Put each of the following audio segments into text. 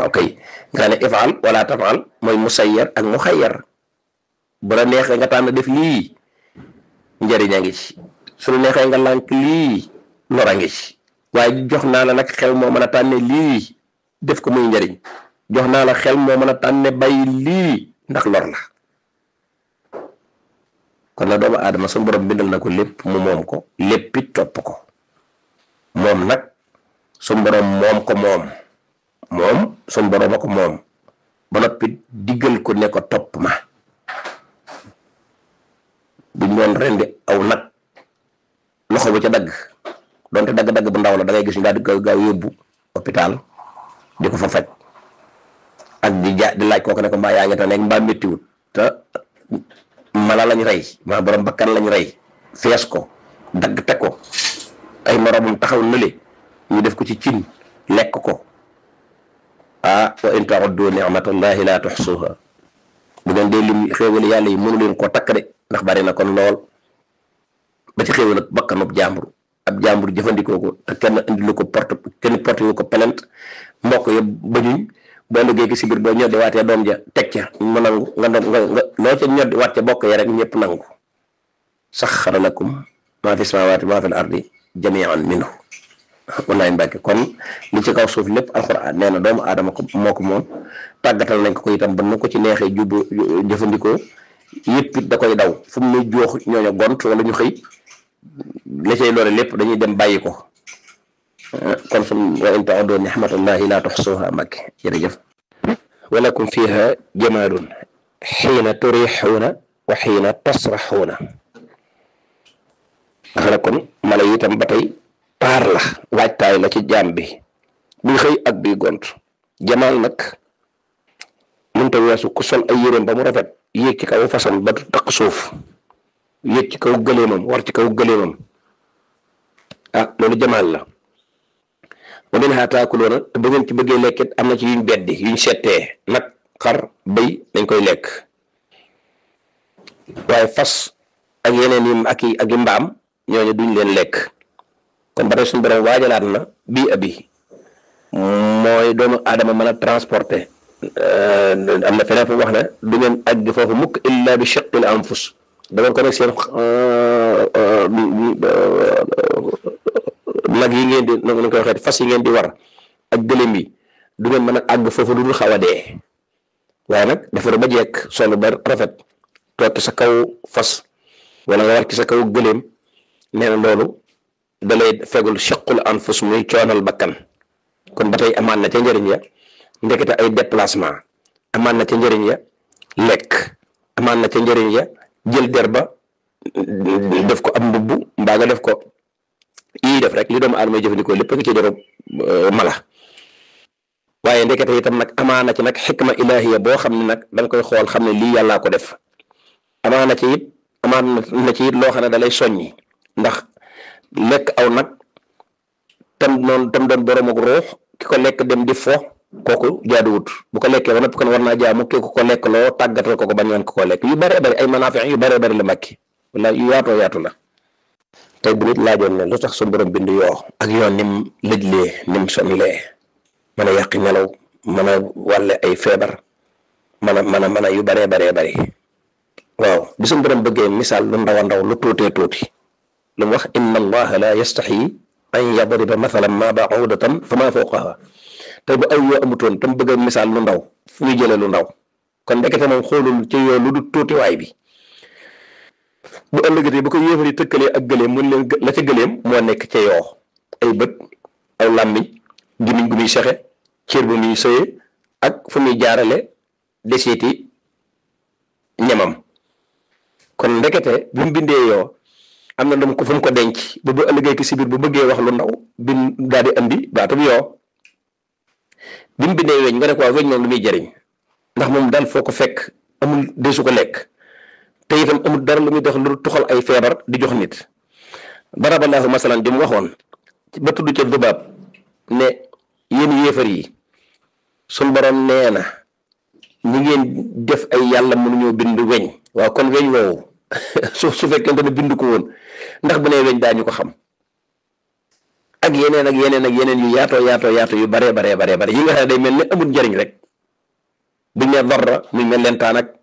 waaw kay nga ne ifaal wala tafaal mooy musayyar ak muxayyar bu la neexee nga tànn def lii njëriñ a ngi ci su la neexee nga lànk lii lor a ngi ci waaye jox naa la nag xel moo mën a tànne lii def ko muy njëriñ jox naa la xel moo mën a tànne bàyyi lii ndax lor la kon la doomu aadama su borom bindal na ko lépp mu moom ko léppit topp ko moom nag su borom moom ko moom moom su borom a ko moom ba noppi diggal ko ne ko topp ma buñ doon rendi aw nag loxo bu ca dagg donte dagg-dagg bu ndaw la da ngay gis ñu daal di gaaw gaaw yóbbu hôpital di ko fa faj ak di ja di laaj kooku ne ko mbaa yaa ngi te nekk mbaa méttiwut te mala lañ rey maa borom bakkan lañ rey fees ko dagg teg ko ay moromam taxaw nële ñu def ko ci cin lekk ko ah wa in ta'uddu ni'matallahi la tuhsuha bu ngeen dee lim xéewali yàlla yi mënu leen koo takk de ndax bari na kon lool ba ci xéewal ak bakkanub jàmbur ab jàmbur jëfandikoo ko te kenn indilu ko porte kenn porte wu ko plainte mbokk yëpp bañuñ boo liggéey ki si biir boo ñoddi waatee doom ja teg ca mu nangu nga nga nga loo ca ñoddi waat ca bokk ya rek ñëpp nangu saxxara lakum maa fi samaawaati maa fi ardi jamian minhu wallaay mbàkke kon li ci kaw suuf lépp alxuraan nee na doomu aadama ko moo ko moom tàggatal nañ ko ko itam ba nu ko ci neexee jubbu jëfandikoo yëpp it da koy daw fu mu ne joox ñooñu gont wala ñu xëy la cay loole lépp dañuy dem bàyyi ko kon sum wa in ta'uddu ni'matallahi la tuhsuha mbàkke jërëjëf walakum fiha jamaalun xiina turixuuna wa xiina tasraxuuna nga ne kon mala yi itam ba tey paar la waajtaay la ci jaam bi buy xëy ak buy gont jamaal nag mënta weesu ku sol ay yéreem ba mu rafet yéeg ci kaw façon ba taq suuf yéeg ci kaw gëleemam war ci kaw gëleemam ah loolu jamaal la wa minhaa taakuluuna te bu ngeen ci bëggee lekkit am na ci yuñ beddi yuñ settee nag xar bëy dañ koy lekk waaye fas ak yeneen yi ak i ak i mbaam ñooñu duñ leen lekk kon ba tey suñu borom waajalaat na bii abi mooy doomu aadama mën a transporter am na feneen fu wax ne du ngeen àgg foofu mukk illa bi shiqqil anfus da ngeen ko nekk seen nag yi ngeen di nu koy waxee fas yi ngeen di war ak gëlëm yi du ngeen mën a àgg foofu du dul xaw a dee waaye nag defaru ba jekk solo ba rafet toog ci sa kaw fas wala nga war ci sa kaw gëléem nee na loolu da lay fegul chaqul anfus muy coonal bakkan kon ba tey amaan na ca njëriñ ya ndekete ay déplacement amaan na ca njëriñ ya lekk amaan na ca njëriñ ya jël der ba def ko ab mbubb mbaa nga def ko yii def rek li doomu aadama jëfandikoo lépp nga ci deru mala waaye ndekete itam nag amaana ci nag xikma ilahiya boo xam ne nag da nga koy xool xam ne lii yàllaa ko def amaana ci it amaana na ci it loo xam ne da lay soññi ndax lekk aw nag tam noonu tam doon borom ak ruux ki ko lekk dem di fo kooku jaaduwut bu ko lekkee ba noppi kon war naa jaamu ki ko ko lekk loo tàggatal ko ko bañ woon ko ko lekk yu bëree bëri ay manaafi yu bëree bëri la mbàkki wala yu yaatoo yaatu la tey bu nit laajoon ne lu tax suñu borom bind yoo ak yoon nim lëjlee nim sonlee mën a yàqi nelaw mën a wàlle ay feebar mën a mën a mën a yu bëree bëree bëri waaw bi suñu borom bëggee misaal lu ndaw a ndaw lu tuutee tuuti lu mu wax inna allaha la yastaxyi an yadriba mathalan ma ba'udatan fa ma fawqaha tey bu ay yoo amutoon tam bëgg a misaal lu ndaw fu muy jëlee lu ndaw kon ndekete moom xoolul ci yoo lu du tuutiwaay bi bu ëllëgatee bu ko yéefari tëkkalee ak gëleem mun leen la ca gëleem moo nekk ca yoo ay bët aw làmmiñ gimiñ gu muy sexe cër bu muy sëye ak fu muy jaarale desiiti ñamam kon ndekete bi mu bindee yoo am na ndam ko fu mu ko denc ba bu ëllëgee ki si biir bu bëggee wax lu ndaw bin daal di andi baatum yoo bi mu bindee weñ nga ne ko waa weñ moom lu muy jëriñ ndax moom daal foo ko fekk amul desu ko lekk te itam amul dara lu muy dox lu tuxal ay feebar di jox nit baraballahu masalan di mu waxoon ba tudd ca dubaab ne yéen yéefar yi suñ borom nee na ñi ngeen def ay yàlla mënuñoo bind weñ waaw kon weñ woowu su su fekkente ne bind ko woon ndax bu nee weñ daañu ko xam ak yeneen ak yeneen ak yeneen yu yaatoo yaatoo yaatoo yu baree baree baree bare yi nga xam ne day mel ne amul njëriñ rek buñ ne darra muy mel leen taan ak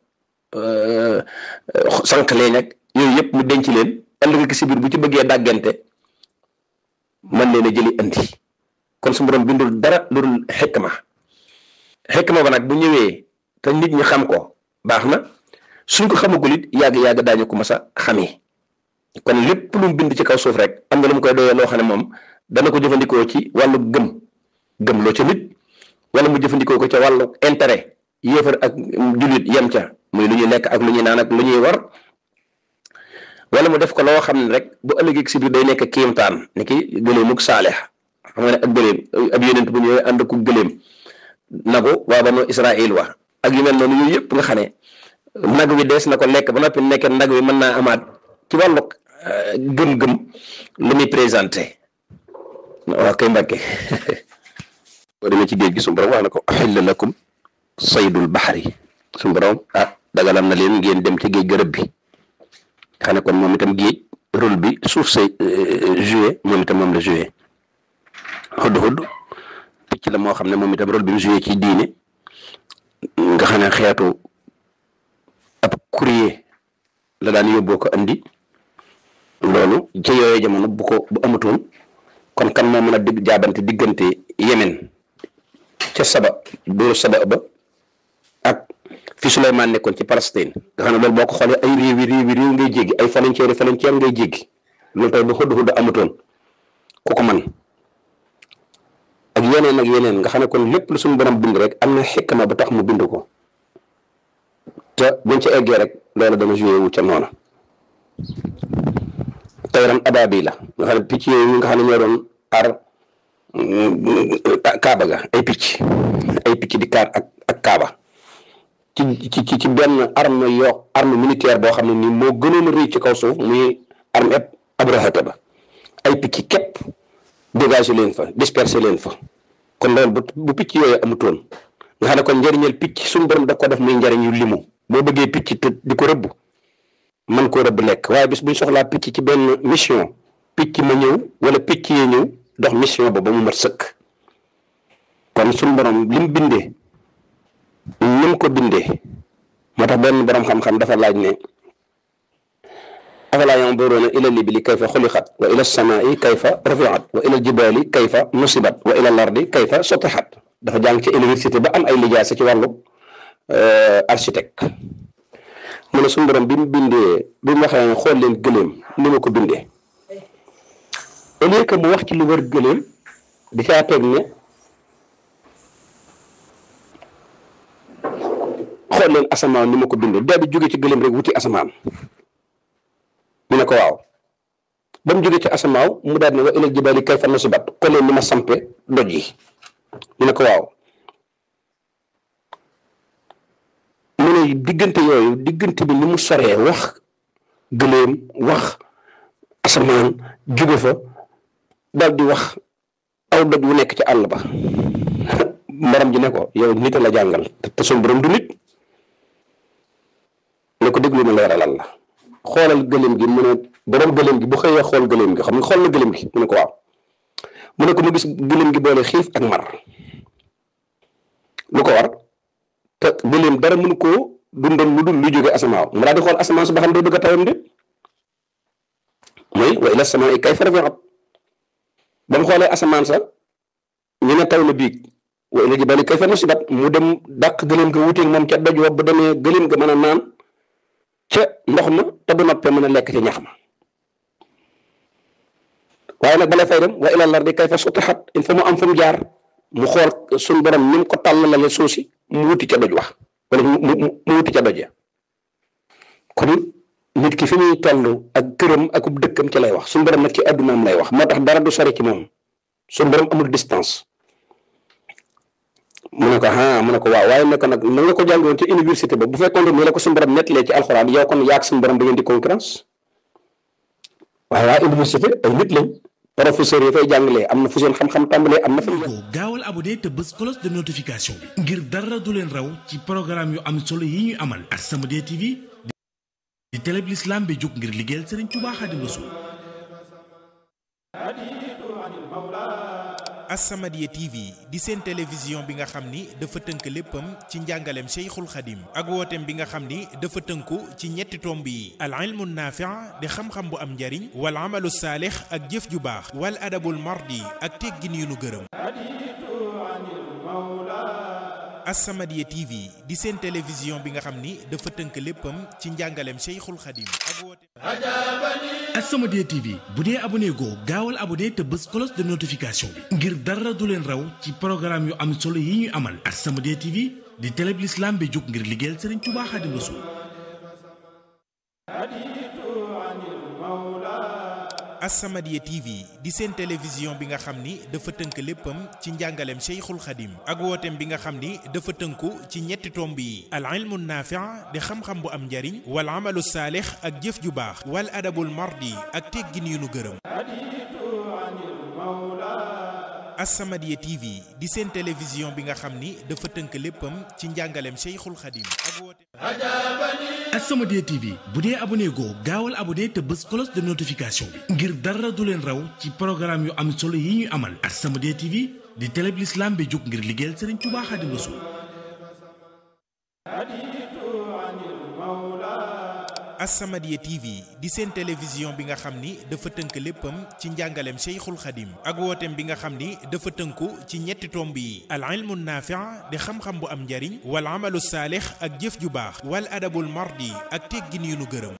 sànq leen ak yooyu yëpp mu denc leen ëllëg si biir bu ci bëggee dàggante man leen a jëli andi kon su borom bindul dara lu dul xikma xikma ba nag bu ñëwee te nit ñi xam ko baax na suñ ko xamagul it yàgg yàgg daañu ko mas a xamee kon lépp lu mu bind ci kaw suuf rek am na lu mu koy doyee loo xam ne moom dana ko jëfandikoo ci wàllu gëm gëm loo ca nit wala mu jëfandikoo ko ca wàllu intérêt yéefar ak jullit yem ca muy lu ñuy lekk ak lu ñuy naan ak lu ñuy war wala mu def ko loo xam ne rek bu ëllëgee si biir day nekk kiimtaan ni ki gëleemug saalex xam nga ne ak gëleem ab yonent bu ñëwee ànd ku gëleem nagu waa banu Israël wa ak yu mel noonu yooyu yëpp nga xam ne nag wi dees na ko lekk ba noppi nekk nag wi mën naa amaat ci wàllu gëm-gëm lu muy présenté waaw kay mbàkke boo demee ci géej gi suñu borom wax na ko xilla lakum saydul baxari suñu borom ah dagalam na leen ngeen dem ci géej gërëb bi xam ne kon moom itam géej rôle bi suuf say joué moom itam moom la joué xudd xudd picc la moo xam ne moom itam rôle bi mu joué ci diine nga xam ne xeetu ab courrier la daan yóbboo ko andi loolu ci yooyee jamono bu ko bu amatoon kon kan moo mën a digg jaabante diggante Yemen ca saba dóoru saba ba ak fi Souleymane nekkoon ci Palestine nga xam ne loolu boo ko xoolee ay réew yi réew yi réew ngay jéggi ay frontière yi frontière ngay jéggi loolu tey bu xudd xudd amatoon ku ko man ak yeneen ak yeneen nga xam ne kon lépp lu suñu borom bind rek am na xikma ba tax mu bind ko te buñ ca eggee rek loolu dana joué wu ca noona tayran ababi la nga xam ne picc yooyu nga xam ne ñoo doon aar kaaba ga ay picc ay picc di kaar ak ak kaaba ci ci ci benn arme yoo arme militaire boo xam ne nii moo gënoon a rëy ci kaw suuf muy arme eb abrahata ba ay picc képp dégagé leen fa dispersé leen fa kon loolu bu bu picc yooyu amutoon nga xam ne kon njëriñal picc suñu borom da ko def muy njëriñ yu limu boo bëggee picc te di ko rëbb man koo rëbb lekk waaye bis buñ soxlaa picc ci benn mission picc ma ñëw wala picc yi ñëw dox mission ba ba mu mat sëkk kon suñu borom lim bindee ni mu ko bindee moo tax benn borom xam-xam dafa laaj ne afalaa yanduruuna ila libili kayfa xuliqat wa ila samaai kayfa rufiat wa ila jibaali kayfa nusibat wa ila lardi kayfa sotixat dafa jàng ci université ba am ay lijaasa ci wàllu architecte mu ne suñu borom bi mu bindee bi mu waxee ne xool leen gëléem ni ma ko bindee au lieu que mu wax ci lu wër gëléem di caa teg ne xool leen asamaan ni ma ko bindee daal di jóge ci gëléem rek wuti asamaan mu ne ko waaw ba mu jóge ci asamaaw mu daal ne wa ilal jibaali kayfa nusibat xool leen ni ma sampe doj yi mu ne ko waaw mu ne diggante yooyu diggante bi ni mu soree wax gëléem wax asamaan jóge fa daal di wax aw doj wu nekk ci àll ba morom ji ne ko yow nit la jàngal te suñ borom du nit ne ko déglu ma leeralal la xoolal gëléem gi mu ne borom gëléem gi bu xëyee xool gëléem gi xam nga xool na gëléem gi mu ne ko waaw mu ne ko mu gis gëléem gi boole xiif ak mar lu ko war te gëléem dara mënu koo dundal lu dul lu jóge asamaaw mu daal di xool asamaan su ba xam day bëgg a tawam de mooy wa ila samaa kayfa rufiat ba mu xoolee asamaan sa ñu ne taw na biig wa ila jibaali kayfa nusibat mu dem dàq gëléem ga wuteeg moom ca doj wa ba demee gëléem ga mën a naan ca ndox ma te bu noppee mën a lekk ca ñax ma waaye nag bala fay dem wa ila lardi kayfa sutihat il faut mu am fu mu jaar mu xool suñ borom ni mu ko tàllalale suuf si mu wuti ca doj wax wala mu mu wuti ca doj ya kon nit ki fi muy toll ak këram ak dëkkam ci lay wax suñ borom nag ci addunaam lay wax moo tax dara du sori ci moom suñ borom amul distance mu ne ko ah mu ne ko waaw waaye ne ko nag na nga ko jàngoon ci université ba bu fekkoon ne la ko suñu borom nettalee ci alxuraan yow kon yaag suñu borom da ngeen di concurrence waaye waa université ay nit lañ professeur yi fay jàngalee am na fu seen xam-xam tàmbalee am na fa. gaawal abonné te bës cloche de notification bi. ngir dara du leen raw ci programme yu am solo yi ñuy amal. As-Samadiyya TV di télé bi l'islam bi jóg ngir liggéeyal Serigne Touba Xaadimu Rasuul As-Samadiyya TV di seen télévision bi nga xam ni dafa tënk léppam ci njàngaleem Cheikhul Khadim ak wooteem bi nga xam ni dafa tënku ci ñetti tomb yi al ilmu naafi' di xam-xam bu am njariñ wal amalu saalix ak jëf ju baax wal adabul mardi ak teggin yu nu gërëm As-Samadiyya TV di seen télévision bi nga xam ni dafa tënk léppam ci njàngaleem Cheikhul Khadim ak wooteem As-Samadiyya TV bu dee abonné goo gaawal abonné te bës cloche de notification bi ngir dara du leen raw ci programme yu am solo yi ñuy amal As-Samadiyya TV di télé bi l'islam bi jóg ngir liggéeyal Serigne Touba Khadim Rassoul As-Samadiyya TV di seen télévision bi nga xam ni dafa tënk léppam ci njàngaleem Cheikhul Khadim ak wooteem bi nga xam ni dafa tënku ci ñetti tomb yi al ilmu naafi' di xam-xam bu am njariñ wal amalu saalix ak jëf ju baax wal adabul mardi ak teggin yu nu gërëm As-Samadiyya TV di seen télévision bi nga xam ni dafa tënk léppam ci njàngaleem Cheikhul Khadim ak wooteem As-Samadiyya TV bu dee abonné goo gaawal abonné te bës cloche de notification bi ngir dara du leen raw ci programme yu am solo yi ñuy amal As-Samadiyya TV di télé bi l'islam bi jóg ngir liggéeyal Serigne Touba Khadim Rassoul As-Samadiyya TV di seen télévision bi nga xam ni dafa tënk léppam ci njàngaleem Cheikhul Khadim ak wooteem bi nga xam ni dafa tënku ci ñetti tomb yi al ilmu naafi' di xam-xam bu am njariñ wal amalu saalix ak jëf ju baax wal adabul mardi ak teggin yu nu gërëm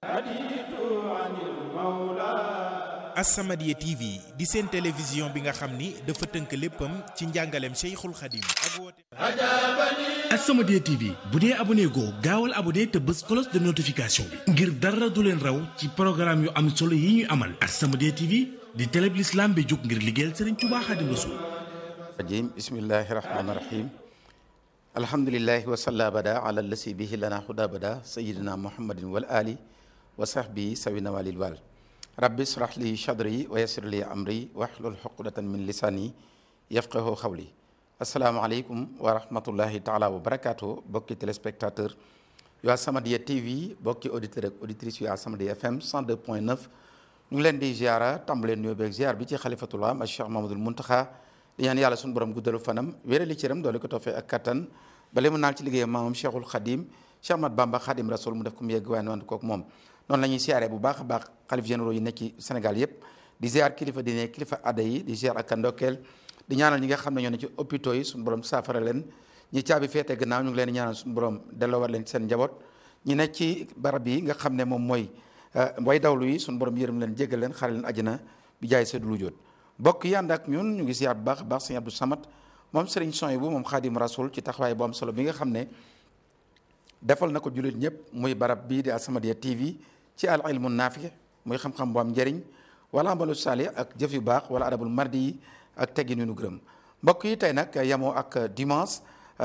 As-Samadiyya TV di seen télévision bi nga xam ni dafa tënk léppam ci njàngaleem Cheikhul Khadim ak wooteem As-Samadiyya TV bu dee abonné goo gaawal abonné te bës cloche de notification bi ngir dara du leen raw ci programme yu am solo yi ñuy amal As-Samadiyya TV di télé bi l'islam bi jóg ngir liggéeyal Serigne Touba Khadim Rassoul rajim bismillahi rahmani rahim alhamdulilahi wasalla bada ala lasi bihi lana huda bada sayidina muhammadin wal ali wa sahbihi sawina walil wal rabbi israh li sadri wa yassir li amri wahlul uqdatan min lisani yafqahu xawli asalaamaaleykum wa rahmatullahi taala wa barakaatu bokki téléspectateur yu As-Samadiyya TV bokki auditeur ak auditrice yu As-Samadiyya FM 102.9 ñu ngi leen di ziara tàmbaleen nuyoo beeg ziar bi ci xalifatullah am Cheikh Mamadul Muntaxa di ñaan yàlla suñu borom guddalu fanam wéerali cëram doole ko toofee ak kattan bale mu naal ci liggéeyam maamam Cheikhul Khadim Cheikh Ahmad Bamba Khadim Rasoul mu def ko mu yegg waaye noonu kook moom noonu la ñuy siyaaree bu baax a baax xalif généraux yi nekk ci Sénégal yépp di ziar kilifa di ne kilifa adda yi di ziar ak ndokkeel di ñaanal ñi nga xam ne ñoo ne ci hôpitaux yi suñu borom saafara leen ñi caabi feete gannaaw ñu ngi leen di ñaanal suñu borom delloowaat leen seen njaboot ñi nekk ci barab yi nga xam ne moom mooy way dawlu yi suñu borom yërëm leen jéggal leen xare leen àjjana bi jaay seddu lu jóot bokk yi ànd ak ñun ñu ngi ziar bu baax a baax sëñ Abdou Samad moom sëriñ son bu moom xaadim rasul ci taxawaay bu am solo bi nga xam ne defal na ko jullit ñëpp muy barab bii di As-Samadiyya TV ci al ilmu naafi muy xam-xam bu am njëriñ wala amalu saali ak jëf yu baax wala adabul mardi yi ak teggin yu nu gërëm mbokk yi tey nag yemoo ak dimanche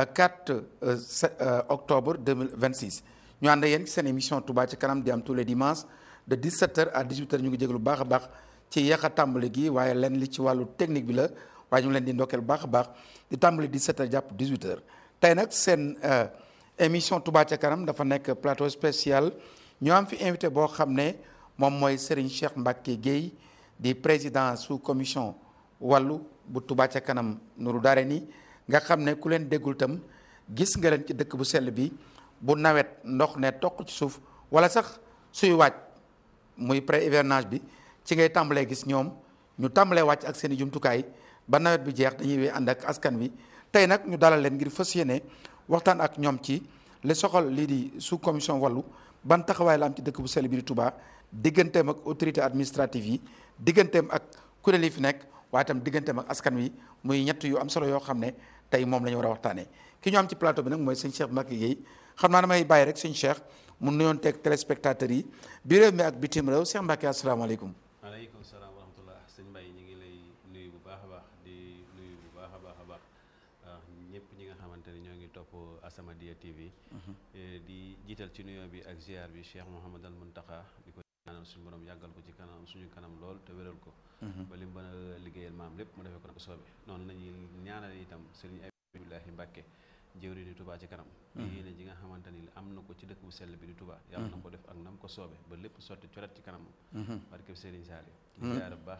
4 octobre 2026 ñu ànd yéen ci seen émission Touba ci kanam di am tous les dimanches de 17h à 18h ñu ngi jéglu baax a baax ci yéex a tàmbali gi waaye leen li ci wàllu technique bi la waaye ñu ngi leen di ndokkeel bu baax a baax di tàmbali 17h jàpp 18h tey nag seen émission Touba ca kanam dafa nekk plateau spécial ñu am fi invité boo xam ne moom mooy Serigne Cheikh Mbacke Guèye di président sous commission wàllu bu Touba ca kanam nuru daare ni nga xam ne ku leen déggul tam gis nga leen ci dëkk bu sell bi bu nawet ndox ne toq ci suuf wala sax suy wàcc muy pré hivernage bi ci ngay tàmbalee gis ñoom ñu tàmbalee wàcc ak seen i jumtukaay ba nawet bi jeex dañuy wee ànd ak askan wi tey nag ñu dalal leen ngir fas yéene waxtaan ak ñoom ci li soxal lii di sous commission wàllu ban taxawaay la am ci dëkk bu sell bi di Touba digganteem ak autorité administrative yi digganteem ak kuréel yi fi nekk waaye itam digganteem ak askan wi muy ñett yu am solo yoo xam ne tey moom la ñu war a waxtaanee ki ñu am ci plateau bi nag mooy sëñ Cheikh Mbacke Guèye xam naa damay bàyyi rek sëñ Cheikh mu nuyoon teeg téléspectateurs yi bi réew mi ak bitim réew Cheikh Mbacke asalaamaaleykum. waaleykum salaam wa rahmatullah sëñ Mbaye ñu ngi lay nuyu bu baax a baax di nuyu bu baax a baax a baax ñëpp ñi nga xamante ne ñoo ngi topp As-Samadiyya TV. di jiital ci nuyoo bi ak ziar bi Cheikh Mouhamadal Mountakha di ko ñaanal suñu borom yàggal ko ci kanam suñu kanam lool te wéral ko. ba li mu mën a liggéeyal maam lépp mu defee ko ko soobee noonu la ñuy ñaanal itam sëriñ Abdoulahi Mbacke jëwri ni Touba ci kanam yéene ji nga xamante ni am na ko ci dëkk bu sell bi di Touba yàlla na ko def ak nam ko soobe ba lépp sotti coret ci kanam barke Serigne Saliou di ziar bu baax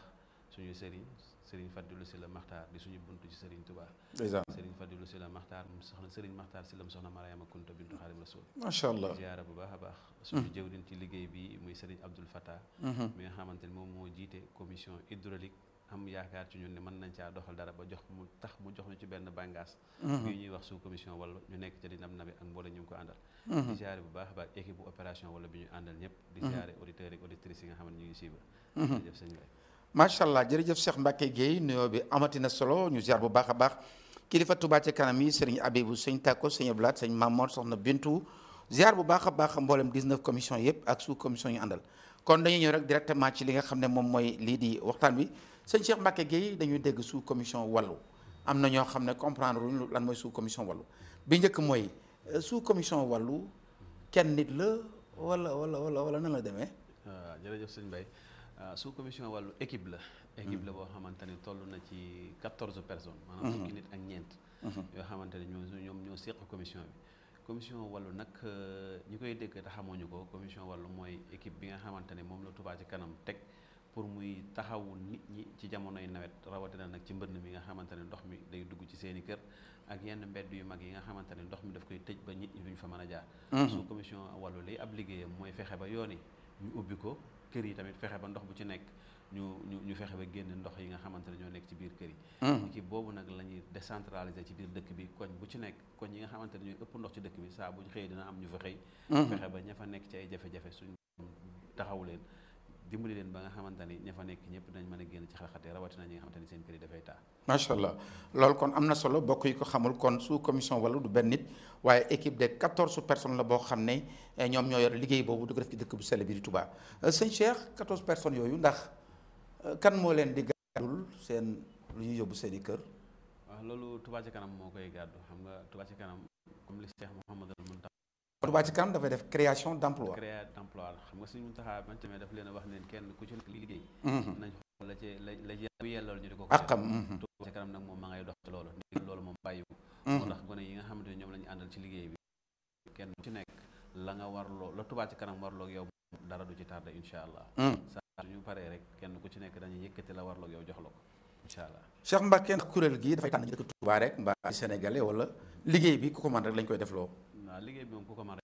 suñu sëriñ sëriñ Fadilou Sylla Maxtaar di suñu buntu ci sëriñ Touba ndeysaan sëriñ Fadilou Sylla Maxtaar mu soxna sëriñ Maxtaar Sylla mu soxna Mariama Kunta bintu Xaadim Rasul macha allah ziyaara bu baax a baax suñu jëwriñ ci liggéey bi muy sëriñ Abdoul Fattah mi nga xamante ni moom moo jiite commission hydraulique am yaakaar ci ñun ne mën nañ caa doxal dara ba jox mu tax mu jox ñu ci benn bàngaas yu ñuy wax sous commission wala ñu nekk ca di nam nabi ak mboole ñu ngi ko àndal di ziare bu baax a baax équipe bu opération wala bi ñu àndal ñëpp di ziare auditeurs ak auditrices yi nga xam ne ñu ngi suivre jërëjëf sëñ Baye macha allah jërëjëf Cheikh Mbacke Guèye nuyoo bi amati na solo ñu ziar bu baax a baax kilifa Touba ca kanam yi sëriñ Abibu sëñ Tako sëñ Abdoulaat sëñ Mamour soxna Bintu ziar bu baax a baax mboolem 19 commission yëpp ak sous commission yu àndal kon dañuy ñëw rek directement ci li nga xam ne moom mooy lii di waxtaan bi sëñ Cheikh Mbacke Guèye dañuy dégg sous commission wàllu am na ñoo xam ne comprendre luñ lan mooy sous commission wàllu bi njëkk mooy sous commission wàllu kenn nit la wala wala wala wala nan la demee. waaw jërëjëf sëñ Baye sous commission wàllu équipe la équipe la boo xamante ni toll na ci quatorze personnes maanaam fukki nit ak ñeent yoo xamante ne ñoo ñoom ñoo séq commission bi commission wàllu nag ñi koy dégg te xamuñu ko commission wàllu mooy équipe bi nga xamante ne moom la Touba ci kanam teg pour muy taxawu nit ñi ci jamonoy nawet rawatina nag ci mbënn mi nga xamante ne ndox mi day dugg ci seeni kër ak yenn mbedd yu mag yi nga xamante ne ndox mi daf koy tëj ba nit ñi duñ fa mën a jaar sous commission wàllu lay ab liggéeyam mooy fexe ba yoon yi ñu ubbi ko kër yi tamit fexe ba ndox bu ci nekk ñu ñu ñu fexe ba génne ndox yi nga xamante ne ñoo nekk ci biir kër yi équipe boobu nag la ñuy décentraliser ci biir dëkk bi koñ bu ci nekk koñ yi nga xamante ne ñooy ëpp ndox ci dëkk bi saa bu ñu xëyee dina am ñu fa xëy fexe ba ña fa nekk ci ay jafe-jafe suñ taxaw leen dimbali leen ba nga xamante ni ña fa nekk ñëpp dañ mën a génn ci xat-xate rawatina ñi nga xamante ni seen kër yi dafay taa macha allah loolu kon am na solo bokk yi ko xamul kon sous commission wala du benn nit waaye équipe de quatorze personnes la boo xam ne ñoom ñoo yor liggéey boobu di ko def ci dëkk bu sell bi di Touba sëñ Cheikh quatorze personnes yooyu ndax kan moo leen di gàddul seen lu ñuy yóbbu seen i kër. waaw loolu Touba ci kanam moo koy gàddu xam nga Touba ci kanam comme li Cheikh Mouhamadul Mountakha Touba ci kanam dafay def création d' emploi. création d' emploi la xam nga suñu Mountakha man tamit daf leen a wax leen kenn ku ci nekk li liggéey nañ xool la ci la la yellool ñu di ko ko ak xam Touba ci kanam nag moom ma ngay dox ci loolu ndigal loolu moom bàyyiwu moo tax gone yi nga xamante ne ñoom la ñu àndal ci liggéey bi kenn ku ci nekk la nga warloo la Touba ci kanam warloog yow dara du ci tardé incha allah saa suñu paree rek kenn ku ci nekk dañuy yëkkati la warloog yow jox la ko incha allah Cheikh Mbacke ndax kuréel gii dafay tànn ñu dëkk Touba rek mbaa sénégalais wala liggéey bi ku ko mën rek lañ koy def loo waaw liggéey bi moom ku ko mën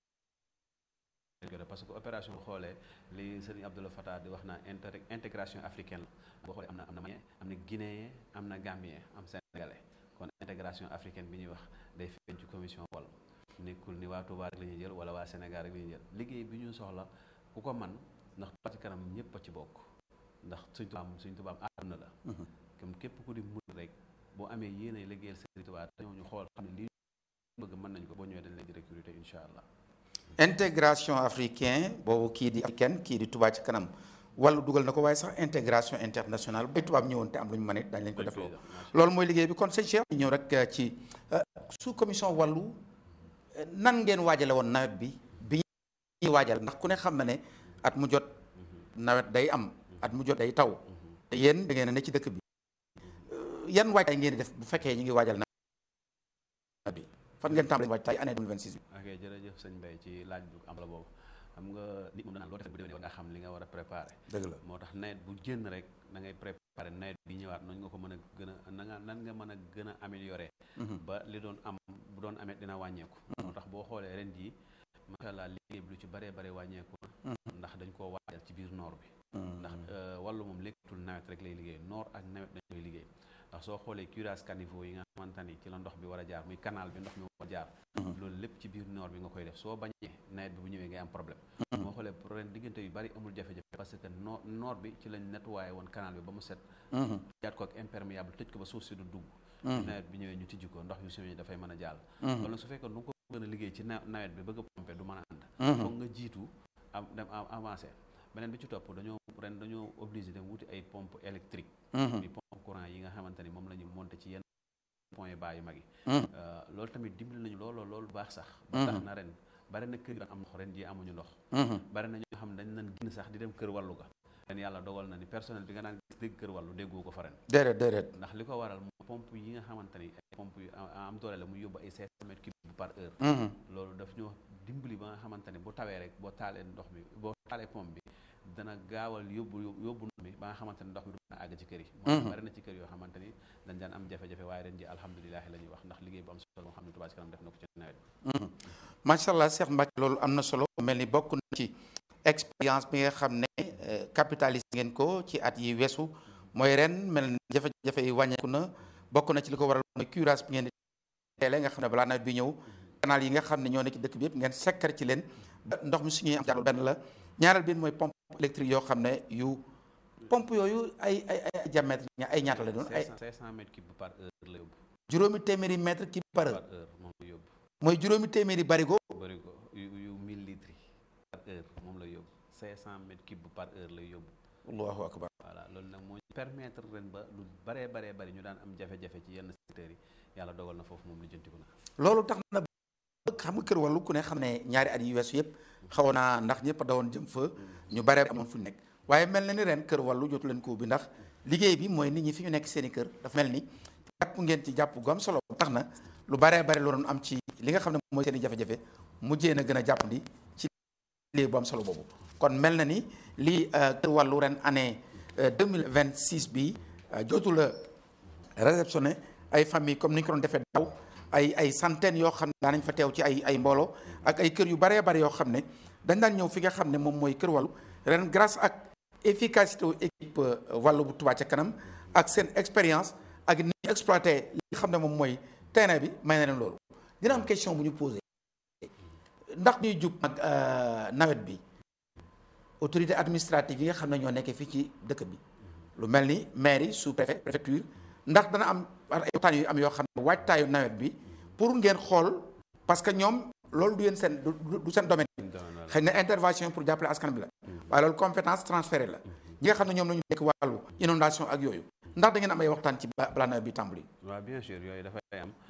rek parce que opération bu xoolee li sëriñ Abdoulaye Fattah di wax naa intégration africaine la boo xoolee am na am na malien am na guinéen am na gambien am sénégalais kon intégration africaine bi ñuy wax day feeñ ci commission wàll nekkul ni waa Touba rek la ñuy jël wala waa Sénégal rek la ñuy jël liggéey bi ñu soxla ku ko man ndax Touba ci kanam ñëpp a ci bokk ndax suñ tubaab suñ tubaab àdduna la comme képp ku di mun rek boo amee yéenay liggéeyal sëriñ Touba te ñoo ñu xool xam ne lii bëgg mën nañ ko boo ñëwee dañ leen di recruter incha allah intégration africain boobu kii di africaine kii di Touba ci kanam wàllu dugal na ko waaye sax intégration internationale bay tubaab ñëwoon te am lu ñu mën it dañ leen ko def loolu loolu mooy liggéey bi kon sëñ Cheikh ñëw rek ci sous commission wàllu nan ngeen waajale woon nawet bi bi ñuy waajal ndax ku ne xam na ne at mu jot nawet day am at mu jot day taw yéen da ngeen a ne ci dëkk bi yan waajtaay ngeen di def bu fekkee ñu ngi waajal nawet bi fan ngeen tàmbalee waajtaay année 2026 bi ok jërëjëf sëñ Mbaye ci laaj bu am la boobu xam nga nit moom danaa loo def bu déwénee war nga xam li nga war a préparé dëgg la moo tax nawet bu génn rek da ngay préparé nawet bi ñëwaat noonu nga ko mën a gën a na nga nan nga mën a gën a amélioré ba li doon am bu doon amee dina wàññeeku moo tax boo xoolee ren jii macha allah liggéey bi lu ci bëree bëri wàññeeku na ndax dañ koo waajal ci biir noor bi ndax wàllu moom lekkatul nawet rek lay liggéey noor ak nawet dañ koy liggéey ndax soo xoolee curage caniveau yi nga xamante ni ci la ndox bi war a jaar muy canal bi ndox mi war a jaar loolu lépp ci biir noor bi nga koy def soo bañee nawet bi bu ñëwee ngay am problème moo xoolee ren diggante yu bari amul jafe-jafe parce que noor noor bi ci lañ nettoyé woon canal bi ba mu set jaat ko ak imperméable tëj ko ba suuf si du dugg nawet bi ñëwee ñu tijji ko ndox yu siwee dafay mën a jàll loolu nag su fekkee du nga ko gën a liggéey ci nawet bi bëgg a pomper du mën a ànd foog nga jiitu am dem avancé beneen bi ci topp dañoo ren dañoo obligé dem wuti ay pompe électrique di pompe courant yi nga xamante ni moom la ñu monté ci yenn point bas yu mag yi loolu tamit dimbali nañu loolu loolu baax sax ba tax na ren bari na kër yi am ndox ren ji amuñu ndox bari na ñoo xam ne dañ nan génn sax di dem kër wàllu ga ren yàlla dogal na ni personnel bi nga daan gis dégg kër wàllu déggoo ko fa ren déedéet déedéet ndax li ko waral mo pompe yi nga xamante ni ay pompe yu am doole la muy yóbbu ay cinq cent mètres cubes par heure loolu daf ñoo dimbali ba nga xamante ni bu tawee rek boo taalee ndox mi boo taalee pompe bi dana gaawal yóbbu yóbbu ndox mi ba nga xamante ni ndox mi du mën a àgg ci kër yi moo bari na ci kër yoo xamante ni dañ daan am jafe-jafe waaye ren ji alhamdulilah la ñuy wax ndax liggéey bu am solo moo xam ne Touba Ca Kanam def na ko ci nawet bi macha allah Cheikh Mbacke loolu am na solo mel ni bokk na ci expérience bi nga xam ne capitalise ngeen ko ci at yi weesu mooy ren mel ni jafe-jafe yi wàññeeku na bokk na ci li ko waral mooy curage bi ngeen di teele nga xam ne balaa nawet bi ñëw canal yi nga xam ne ñoo ne ci dëkk bi yëpp ngeen sekkar ci leen ndox mi suñuy am jàll benn la ñaareel bi mooy pompe électrique yoo xam ne yu pompe yooyu ay ay ay diamètre ay ñaata la doon ay 500 mètres cube par heure la yóbbu juróomi téeméeri mètre cube par heure par heure moom la yóbbu mooy juróomi téeméeri barigo bëri ko yu yu 1000 litres yi par heure moom la yóbbu 500 mètres cube par heure lay yóbbu allahu akbar voilà loolu nag moo permettre ren ba lu baree baree bari ñu daan am jafe-jafe ci yenn secteurs yi yàlla dogal na foofu moom lijjantiku na loolu tax na xam nga kër wàllu ku ne xam ne ñaari at yi weesu yëpp xaw naa ndax ñëpp a dawoon jëm fa ñu bare amoon fu ñu nekk waaye mel na ni ren kër wàllu jotu leen ko bi ndax liggéey bi mooy nit ñi fi ñu nekk seen i kër dafa mel ni jàpp ngeen ci jàpp gu am solo tax na lu baree bare lu doon am ci li nga xam ne mooy seen i jafe-jafe mujjee na gën a jàppandi ci liggéey bu am solo boobu kon mel na ni lii kër wàllu ren année 2026 bi jotu la réceptionné ay famille comme ni ñu ko doon defee daaw ay ay centaines yoo xam ne daanañ fa teew ci ay ay mbooloo ak ay kër yu baree bari yoo xam ne dañ daan ñëw fi nga xam ne moom mooy kër wàllu ren grâce ak efficacité wu équipe wàllu bu Touba ca kanam ak seen expérience ak ni ñu exploité li nga xam ne moom mooy terrain bi may na leen loolu dina am question bu ñu posé ndax ñuy jub ak nawet bi autorité administrative yi nga xam ne ñoo nekkee fii ci dëkk bi lu mel ni mairie sous préfet préfecture ndax dana am ay waxtaan yu am yoo xam ne waajtaayu nawet bi pour ngeen xool parce que ñoom loolu du yéen seen du seen domaine xëy na intervention pour jàppale askan bi la waaye loolu compétence transférée la ñi nga xam ne ñoom la ñu nekk wàllu inondation ak yooyu ndax da ngeen am ay waxtaan ci balaa nawet bi tàmbali waaw bien sûr yooyu dafay am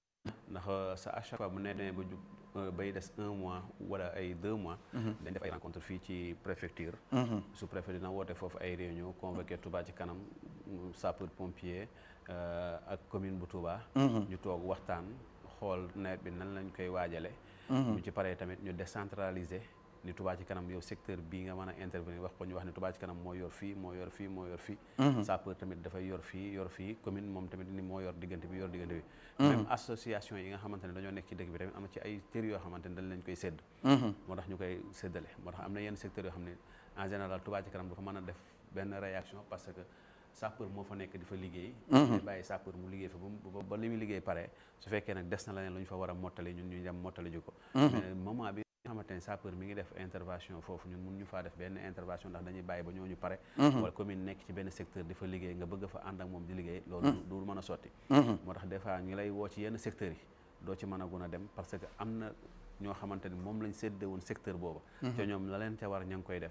ndax sa à chaque fois bu nee demee ba jub bay des un mois wala ay deux mois dañ def ay rencontre fii ci préfecture sous préfet dina woote foofu ay réunion convoqué Touba ci kanam sapeur pompier ak commune bu Touba ñu toog waxtaan xool nawet bi nan lañ koy waajale ñu ci paree tamit ñu décentraliser ni Touba ci kanam yow secteur bii nga mën a intervenir wax ko ñu wax ne Touba ci kanam moo yor fii moo yor fii moo yor fii sapeur tamit dafay yor fii yor fii commune moom tamit ni moo yor diggante bi yor diggante bi même association yi nga xamante ne dañoo nekk ci dëkk bi tamit am na ci ay tër yoo xamante ne dañ lañ koy sédd moo tax ñu koy séddale moo tax am na yenn secteurs yoo xam ne en général Touba ci kanam dafa mën a def benn réaction parce que sapeur moo fa nekk di fa liggéey day bàyyi sapeur mu liggéey fa ba ba li muy liggéey pare su fekkee nag des na leneen lu ñu fa war a mottali ñun ñu dem mottali ji ko mais moment bi nga xamante ne sapeur mi ngi def intervention foofu ñun mun ñu faa def benn intervention ndax dañuy bàyyi ba ñooñu pare wala commune nekk ci benn secteur di fa liggéey nga bëgg fa ànd ak moom di liggéey loolu du mën a sotti moo tax des fois ñu lay woo ci yenn secteurs yi doo ci mën a gun a dem parce que am na ñoo xamante ni moom lañ séddee woon secteur booba te ñoom la leen ca war ña ngi koy def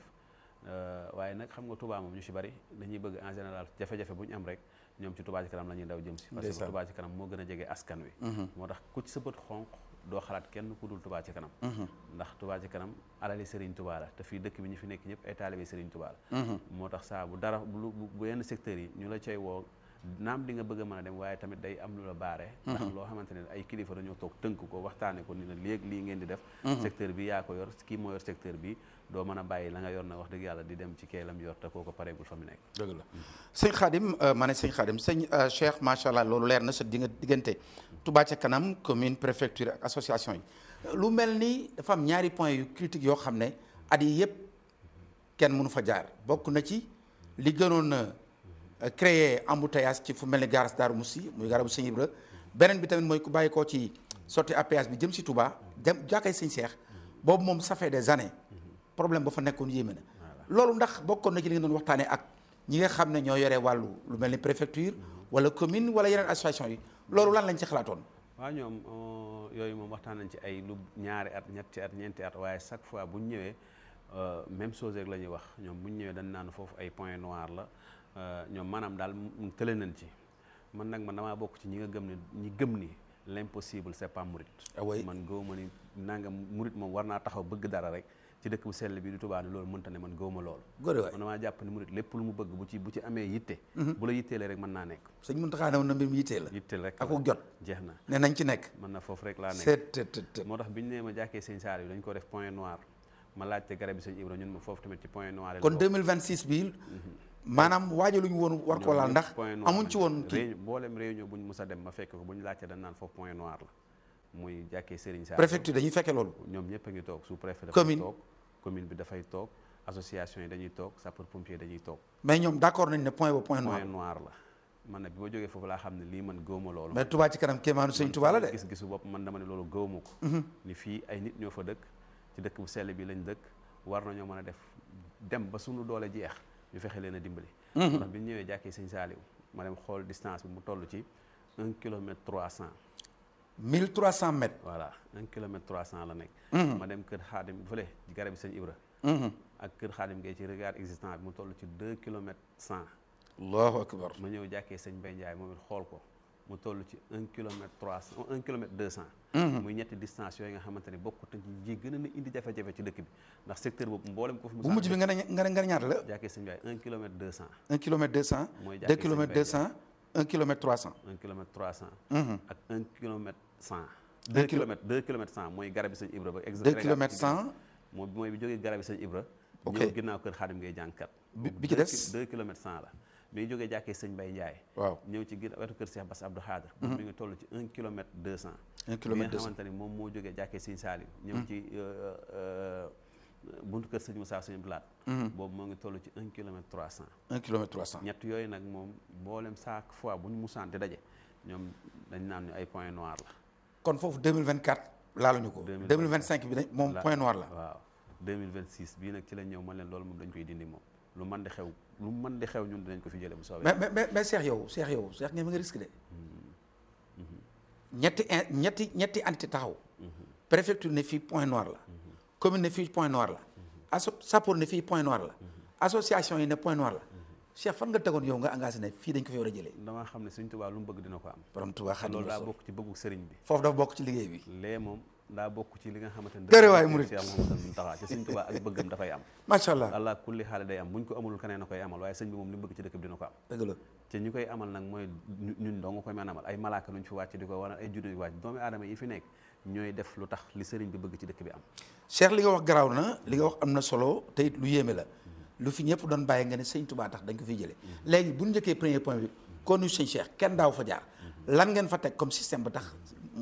waaye nag xam nga Touba moom ñu ci bari dañuy bëgg en général jafe-jafe bu ñu am rek ñoom ci Touba ci kanam la ñuy daw jëm si parce que Touba ci kanam moo gën a jege askan wi moo tax ku ci sa bët xonq doo xalaat kenn ku dul Touba ci kanam ndax Touba ci kanam alali Serigne Touba la te fii dëkk bi ñu fi nekk ñëpp ay taalibe Serigne Touba la moo tax saa bu dara bu bu yenn secteurs yi ñu la cay woo naam di nga bëgg a mën a dem waaye tamit day am lu la baare ndax loo xamante ne ay kilifa dañoo toog tënk ko waxtaane ko ni na léegi lii ngeen di def secteur bi yaa ko yor kii moo yor secteur bi doo mën a bàyyi la nga yor na wax dëgg yàlla di dem ci keelam yor te koo ko pareegul fa mu nekk dëgg la sëñ Khadim ma ne sëñ Khadim sëñ Cheikh macha allah loolu leer na sa di nga diggante Touba ca kanam commune préfecture ak association yi lu mel ni dafa am ñaari point yu critique yoo xam ne at yi yëpp kenn mënu fa jaar bokk na ci li gënoon a créer embouteillage ci fu mel ni garas Daaru Musi muy garabu sëñ Ibra beneen bi tamit mooy ku bàyyi koo ci sortie à péage bi jëm si Touba dem jàkkay sëñ Cheikh boobu moom ça fait des années problème ba fa nekkoon yéeme na loolu ndax bokkoon na ci li ngeen doon waxtaanee ak ñi nga xam ne ñoo yore wàllu lu mel ni préfecture wala commune wala yeneen association yi loolu lan lañ ci xalaatoon waaw ñoom yooyu moom waxtaan nañ ci ay lu ñaari at ñetti at ñeenti at waaye chaque fois bu ñu ñëwee même chose rek la ñuy wax ñoom bu ñu ñëwee dañ naan foofu ay point noir la ñoom maanaam daal tële nañ ci man nag man damaa bokk ci ñi nga gëm ne ñi gëm ni l'impossible c'est pas murit man gëwuma ni nanga murit moom war naa taxaw bëgg dara rek ci dëkk bu sell bi di Touba ni loolu mënta ne man gëwuma loolu man damaa jàpp ni murit lépp lu mu bëgg bu ci bu ci amee yitte bu la yitteelee rek mën naa nekk sëñ Mountakha ne woon na mbir mi yittee la yitteel rek ak jot jeex na ne nañ ci nekk mën na foofu rek laa nekk seet moo tax bi ñu nee ma jàkkee sëñ Saliou dañ ko def point noir ma laajte garab bi sëñ Ibra ñun ma foofu tamit ci point noir kon 2026 bi maanaam waajaluñu woon war koo laal ndax amuñ ci woon kii mboolem réunion buñ mus a dem ma fekk ko bu ñu laajte dañ naan foofu point noir la muy jàkkee Serigne Sall préfecture dañuy fekke loolu ñoom ñëpp a ngi toog sous préfet dafay Commune. toog commune bi dafay toog association yi dañuy toog sapeur pompier dañuy toog mais ñoom d'accord nañ ne point ba point noir point noir la man nag bi ma jógee foofu laa xam ne lii man gëwma loolu mais Touba ci kanam kéemaanu sëñ Touba la de gis-gisu bopp man dama ne loolu gëwma ko ni fii ay nit ñoo fa dëkk ci dëkk bu sell bi lañ dëkk war nañoo mën a def dem ba suñu doole jeex ñu fexe leen a dimbali ndax bi ñu ñëwee jàkkee sëñ Saaliw ma dem xool distance bi mu toll ci un kilomètre trois cent 1300 mètres voilà un kilomètre trois cent la nekk ma dem kër xaadim fële garab bi sëñ Ibra ak kër xaadim ngay ci regard existant bi mu toll ci deux kilomètres cent allahu akbar ma ñëw jàkkee sëñ Bay Ndiaye moom it xool ko mu toll ci un kilomètre trois cent un kilomètre deux cent muy ñetti distance yooyu nga xamante ne bokkut ci ji gën a na indi jafe-jafe ci dëkk bi ndax secteur boobu mboolem ko fi bu mujj bi nga ne nga ne nga ne ñaata la jàkkee sëñ Bay un kilomètre deux cent 1 kilomètre 200 Mooy 2 jàkkee kilomètres sëñ Baye 200 1 kilomètre 300 un kilomètre trois cent Mhm. ak un kilomètre cent Deux deux kilo- kilomètres deux kilomètres cent mooy garabi sëñ Ibra ba ex 2 kilomètres 100 mooy mooy bi jógee garabi sëñ Ibra Ok. ñëw ginnaaw kër xaadim ngay jànkat Bi- bi ci des? deux kilomètres cent la bi jógee jàkkee sëñ Bay Ndiaye waaw ñëw ci ginnaaw wetu kër Cheikh Bass Abdou Khadre mi ngi toll ci un kilomètre deux cent 1 kilomètre bi 200 nga xamante ni moom moo jógee jàkkee sëñ Saaliw ñëw ci euh, euh, buntu kër sëñ Moussa sëñ Blaat boobu moo ngi toll ci un kilomètre trois cent 1 kilomètre 300 ñett yooyu nag moom mboolem chaque fois bu ñu musaan di daje ñoom dañ naan ñu ay point noir la kon foofu 2024 laaluñu ko 2025 bi dañ moom point noir la waaw 2026 bii nag ci la ñëw man leen loolu moom dañ koy dindi moom lu man di xew lu man di xew ñun dinañ ko fi jële bu soobee mais mais mais mais Cheikh yow Cheikh yow Cheikh ngeen ma nga risque de ñetti in- ñetti ñetti entité taxaw préfecture ne fii point noir la commune ne fii point noir la asso sapeur ne fii point noir la association yi ne point noir la Cheikh fan nga tegoon yow nga engagé ne fii dañ ko fi war a jëlee damaa xam ne Sëñ Tuubaa lu mu bëgg dina ko am borom Tuubaa te Xaadimu loolu daa Rasuul bokk ci bëggu sëriñ bi foofu dafa bokk ci liggéey bi lee moom daa bokk ci li nga xamante ne Tere waay murit. Cheikh Mouhamadou Mountakha ci Sëñ Tuubaa ak bëggam dafay am macha allah allah kulli xaale day am buñ ko amulul keneen na koy amal waaye sëñ bi moom li mu bëgg ci dëkk bi dina ko am dëgg la te ñu koy amal nag mooy ñu- ñun doo nga koy mën a amal ay malaaka nuñ fi wàcc di ko wala ay juddu yu wàcc doomi aadama yi fi nekk ñooy def lu tax li sëriñ bi bëgg ci dëkk bi am Cheikh li nga wax garaaw na li nga wax am na solo te it lu yéeme la lu fi ñëpp doon bàyyi nga ne sëñ Touba tax dañ ko fiy jëlee léegi bu ñu njëkkee premier point bi kon ñu sëñ Cheikh kenn daaw fa jaar lan ngeen fa teg comme système ba tax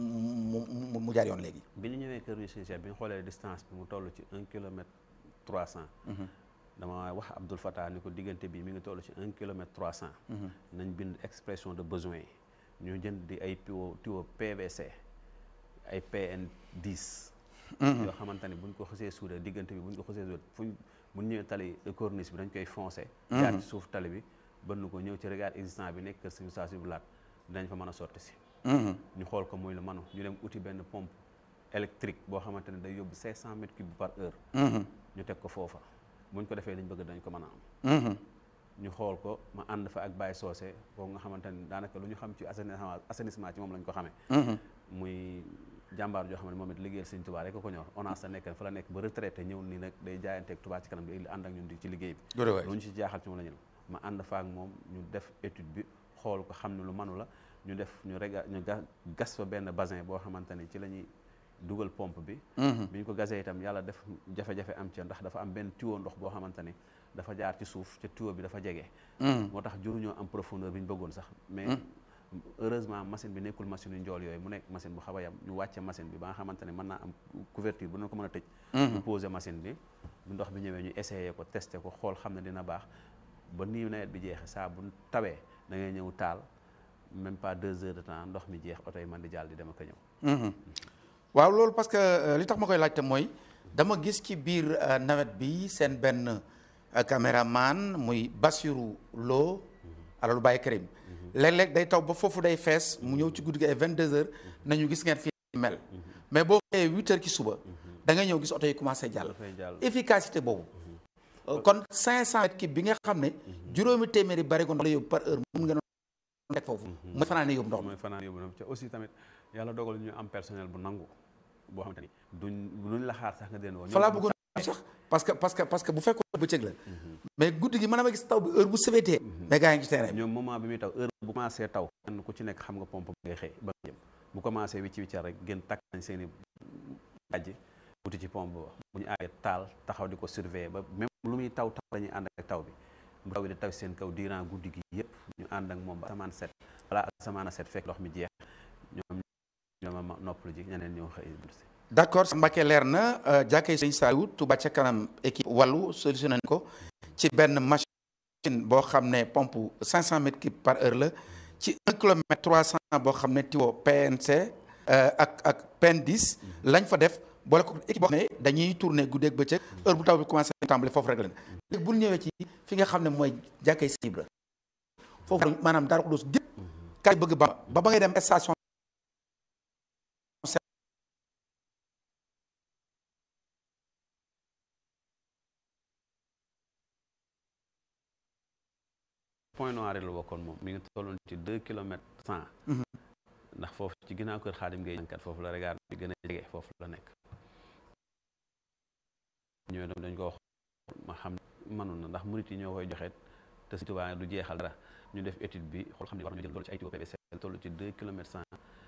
mu mu mu jaar yoon léegi. bi ñu ñëwee kër Sëñ Cheikh bi ñu xoolee distance bi mu toll ci un kilomètre trois cent dama wax Abdoul Fattah ni ko diggante bi mi ngi toll ci un kilomètre trois cent nañ bind expression de besoin yi ñu jënd di ay tuyau tuyau PVC ay PN 10 yoo xamante ni buñ ko xësee suudee diggante bi buñ ko xësee suudee fuñ buñ ñëwee tali corniche bi dañ koy foncé jaar ci suuf tali bi bënn ko ñëw ci regard existant bi nekk kër Sëñ Saa si bu laat dinañ fa mën a sotti si ñu xool ko muy lu manu ñu dem uti benn pompe électrique boo xamante ne day yóbbu 500 mètres cubes par heure ñu teg ko foofa buñ ko defee liñ bëgg dañ ko mën a am ñu xool ko ma ànd fa ak Baye Socé boobu nga xamante ni daanaka lu ñu xam ci assainissement assainissement ci moom lañ ko xamee muy jàmbaar joo xam ne moom it liggéeyal Sëñ Tuubaa rek ko ñor ONAS la nekk fa la nekk ba retraité ñëw nii nag day jaayanteeg Tuubaa ci kanam di ànd ak ñun di ci liggéey bi Doore waay. lu ñu ci jaaxal ci moom la ñu ma ànd fa ak moom ñu def étude bi xool ko xam ne lu manu la ñu def ñu rega ñu ga- gas fa benn basin boo xamante ni ci la ñuy dugal pompe bi bi ñu ko gasee itam yàlla def jafe-jafe am ca ndax dafa am benn tuyau ndox boo xamante ni dafa jaar ci suuf ca tuyau bi dafa jege moo tax juruñoo am profondeur bi ñu bëggoon sax mais heureusement machine bi nekkul machine yu njool yooyu mu nekk machine bu xaw a yam ñu wàcce machine bi ba nga xamante ne mën naa am couverture bu na ko mën a tëj ñu posé machine bi bu ndox bi ñëwee ñu essayé ko testé ko xool xam ne dina baax ba nii nawet bi jeexee saa bu tawee da ngay ñëw taal même pas deux heures de temps ndox mi jeex oto yi man di jàll di dem ak a ñëw waaw loolu parce que euh, li tax ma koy laajte mooy dama gis ci biir euh, nawet bi seen benn euh, caméraman muy Bassirou Lo alalu Baye Karim léeg-léeg day taw ba foofu day fees mu ñëw ci guddi gi ay 22 heures nañu gis ngeen fi mel mais boo xëyee 8 heures ci suba da ngay ñëw gis oto yi commencé jàll dafay jàll efficacité boobu Euh, kon 500 mètres cube bi nga xam ne juróomi téeméeri barigo ndox la yóbbu par heure mun ngeen a teg foofu mooy fanaan ne yóbbu ndox mi mooy fanaan yóbbu na ca aussi tamit yàlla dogal ñu am personnel bu nangu boo xamante ni duñ duñ la xaar sax nga den woo fa laa bëggoon sax parce que parce que parce que bu fekkoon bëccëg la mais guddi gi mën na ma gis taw bi heure bu sëbeetee mais gars yi ngi ci terrain bi ñoom moment bi muy taw heure bu commencé taw kenn ku ci nekk xam nga pompe ngay xëy ba jëm bu commencé wicci wiccal rek gën takk nañ seen i dajji wuti ci pompe ba bu ñu àggee taal taxaw di ko surveiller ba même lu muy taw taw la ñuy ànd ak taw bi bu taw bi di taw seen kaw durant guddi gi yëpp ñu ànd ak moom ba asamaan set wala asamaan a set fekk ndox mi jeex ñoom ñooma noppalu ji ñeneen ñoo xëy d'accord Mbacke leer na jàkkee sëñ Saliou Touba ca kanam équipe wàllu solutionné nañ ko ci benn machine boo xam ne pompe 500 mètres cubes par heure la ci 1 kilomètre 300 boo xam ne tiwo PNC ak ak PN10 lañ fa def boole ko équipe boo xam ne dañuy tourner guddeeg bëccëg heure bu taw bi commencé tàmbali foofu rek la léegi bu ñëwee ci fi nga xam ne mooy jàkkee sëñ Ibra foofu maanaam Darou Khoudoss gépp kay bëgg ba ba ba ngay dem station point noir la bokkoon moom mi ngi tolloon ci deux kilomètres cent ndax foofu ci ginnaaw kër xaadim ngay kat foofu la regard bi gën a jege foofu la nekk ñoo dem dañ ko wax ma xam mënoon na ndax murit yi ñoo koy joxeet te Sëñ Tuubaa du jeexal dara ñu def étude bi xool xam ne war ñu jël loolu ci ay tuyau PVC toll ci deux kilomètres cent